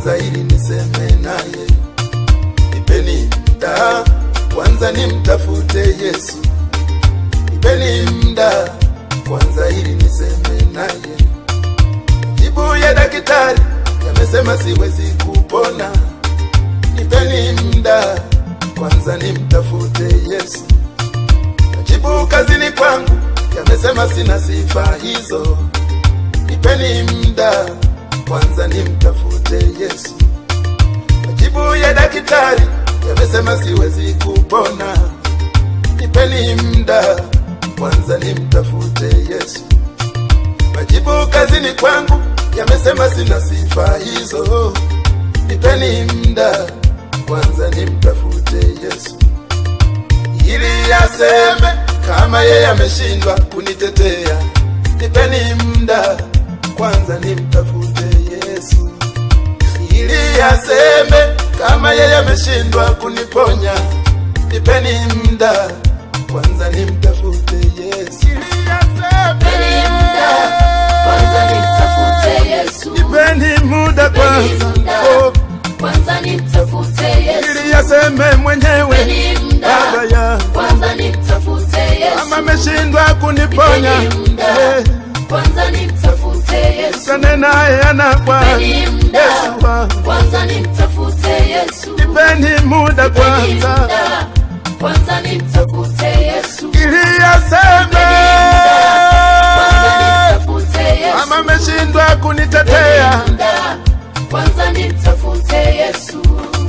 kwanza ili niseme naye. Nipeni muda kwanza nimtafute Yesu. Nipeni muda kwanza ili niseme naye. Jibu ya daktari yamesema siwezi kupona. Nipeni muda kwanza nimtafute Yesu. Majibu kazini kwangu yamesema sina sifa hizo. Nipeni muda kwanza nimtafute Yesu. Majibu ya daktari yamesema siwezi kupona. Nipeni muda kwanza nimtafute Yesu. Majibu kazini kwangu yamesema sina sifa hizo. Nipeni muda kwanza nimtafute Yesu ili aseme kama yeye ameshindwa kunitetea. Nipeni muda kwanza nimtafute Yesu ili aseme kama yeye ameshindwa kuniponya. Nipeni muda kwanza nimtafute Yesu ili Nipeni muda, kwanza nimtafute Yesu. Nipeni muda Nipeni kwanza muda, oh, kwanza nimtafute Yesu. ili aseme mwenyewe Nipeni muda, Baba ya kwanza nimtafute Yesu. kama ameshindwa kuniponya Nipeni muda, eh, kwanza nimtafute Yesu. Kane naye anakwa Nipeni muda, Yesu wangu. kwanza nimtafute Yesu. Nipeni muda Nipeni kwanza muda, kwanza nimtafute Yesu. ili aseme Kwanza nimtafute Yesu. kama ameshindwa kunitetea. Nipeni muda, kwanza nimtafute Yesu.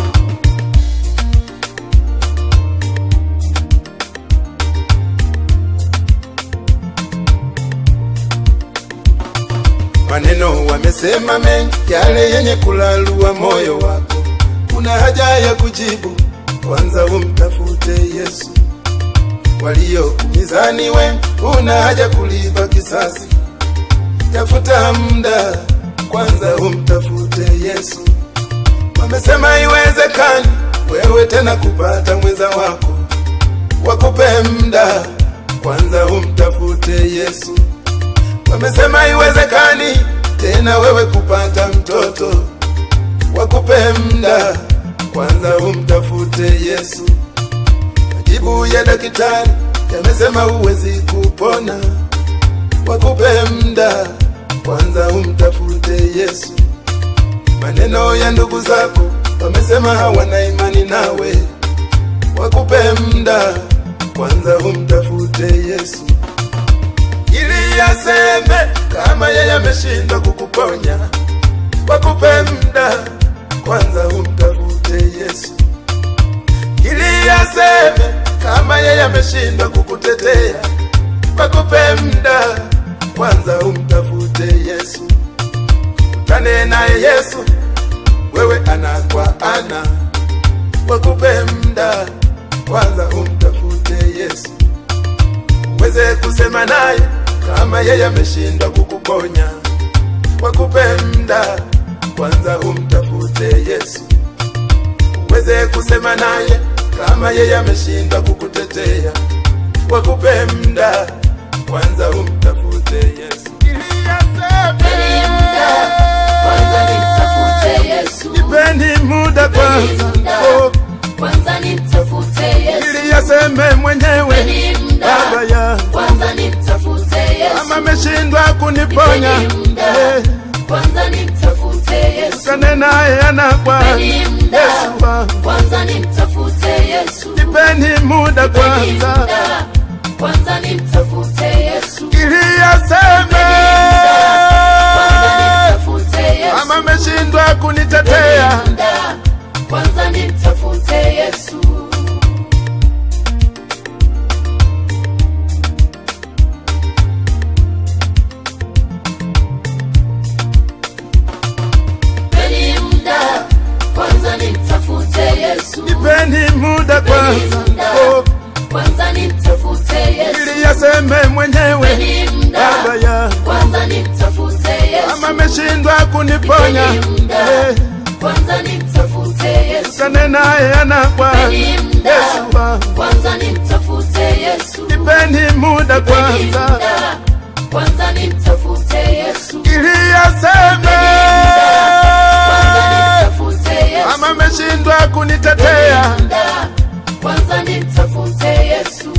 Maneno wamesema mengi, yale yenye kulalua moyo wako. Kuna haja ya kujibu, kwanza umtafute Yesu. Waliokumizani we, una haja kulipa kisasi. Tafuta muda, kwanza umtafute Yesu. Wamesema iwezekani wewe tena kupata mwenza wako, wakupe muda, kwanza umtafute Yesu. Wamesema iwezekani tena wewe kupata mtoto, wakupe muda, kwanza umtafute Yesu. Majibu ya daktari yamesema huwezi kupona, wakupe muda, kwanza umtafute Yesu. Maneno ya ndugu zako wamesema hawana imani nawe, wakupe muda, kwanza umtafute Yesu ili aseme kama yeye ameshindwa kukuponya, wakupe muda kwanza umtafute Yesu. Ili aseme kama yeye ameshindwa kukutetea, wakupe muda kwanza umtafute Yesu. Kutane naye Yesu, wewe ana kwa ana, wakupe muda kwanza umtafute Yesu uweze kusema naye kama yeye ameshindwa kukuponya, wakupe muda kwanza umtafute Yesu. Uweze kusema naye kama yeye ameshindwa kukutetea, wakupe muda kwanza umtafute Yesu. Ili Nipeni muda, kwanza nimtafute Yesu. Nipeni muda Nipeni kwanza, muda, oh, kwanza nimtafute Yesu. ili aseme mwenyewe Nipeni muda, Baba ya kwanza nimtafute Yesu. kama ameshindwa kuniponya Nipeni muda, eh, kwanza nimtafute Yesu. Kane naye anakwa Nipeni muda, Yesu wangu. kwanza nimtafute Yesu. Nipeni muda Nipeni kwanza muda, kwanza nimtafute Yesu. ili aseme Kwanza nimtafute Yesu. kama ameshindwa kunitetea. Nipeni muda, kwanza nimtafute Yesu. Nipeni muda, kwanza nimtafute Yesu. Nipeni muda kwanza oh, Kwanza nimtafute Yesu. ili aseme mwenyewe Nipeni muda, Baba ya kwanza nimtafute Yesu. kama ameshindwa kuniponya Nipeni muda, eh, kwanza nimtafute Yesu. Kane naye anakwa Nipeni muda, Yesu wangu. kwanza nimtafute Yesu. Nipeni muda Nipeni kwanza muda, kwanza nimtafute Yesu. ili aseme Kwanza nimtafute kwanza nimtafute Yesu,